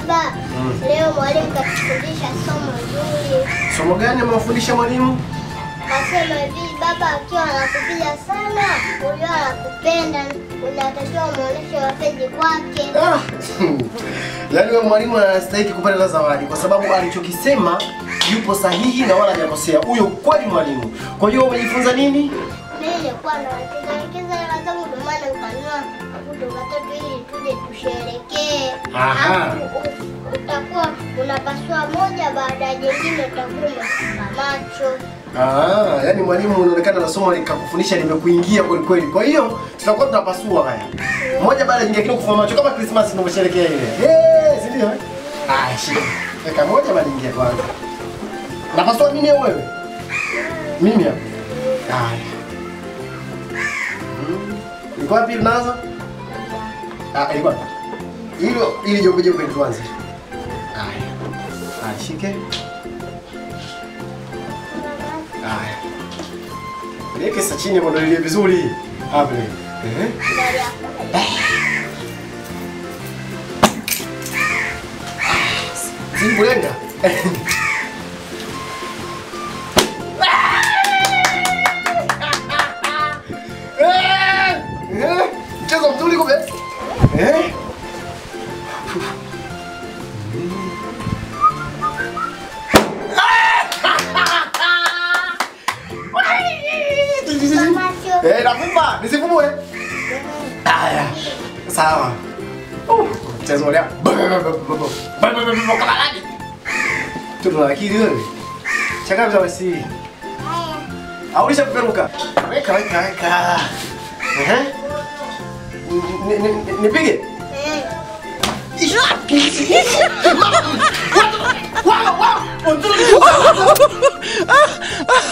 Baba, Mm. leo mwalimu katufundisha somo zuri. Somo gani amewafundisha mwalimu? Nasema hivi, baba akiwa anakupiga sana, ujua anakupenda, unatakiwa umuoneshe mapenzi kwake. Ah, yaani wewe mwalimu anastahili kupata hata zawadi kwa sababu alichokisema yupo sahihi na wala hajakosea. Huyo kweli mwalimu. Kwa hiyo umejifunza nini? Mimi nilikuwa nawaelekeza hela zangu, ndio maana nikanunua mabudo matatu ili tuje tusherekee. Aha. Alafu u- utakuwa unapasua moja baada ya jingine, utakuwa umefunga macho. Ah, yaani mwalimu unaonekana na somo likakufundisha limekuingia kweli kweli. Kwa hiyo tutakuwa tunapasua haya. Moja baada ya nyingine kile kufuma macho kama Christmas tunavyosherehekea ile. Eh, si ndio? eh? Ah, shika. Weka moja baada nyingine kwanza. Napasua nini wewe? Mimi hapa. Haya. Mm. Iko wapi nazo? Ah, ilikuwa. Hilo ili jombe jombe tuanze. Haya. Ah, shike. Haya. Niweke sasa chini mwandalie vizuri. Hapo. Eh? Ndani yako. Simbulenga. Mchezo mzuri kumbe. Eh? Macho. Eh, nakupa, nisifumue. Haya. Sawa. Uh, Mchezo ule. Kama nani? Tuna akili wewe. Chaka vya basi. Haya. Aulisha kuperuka. Weka weka weka. Ehe. Ni- ni- ni- Nipige. Eh. Wow, wow.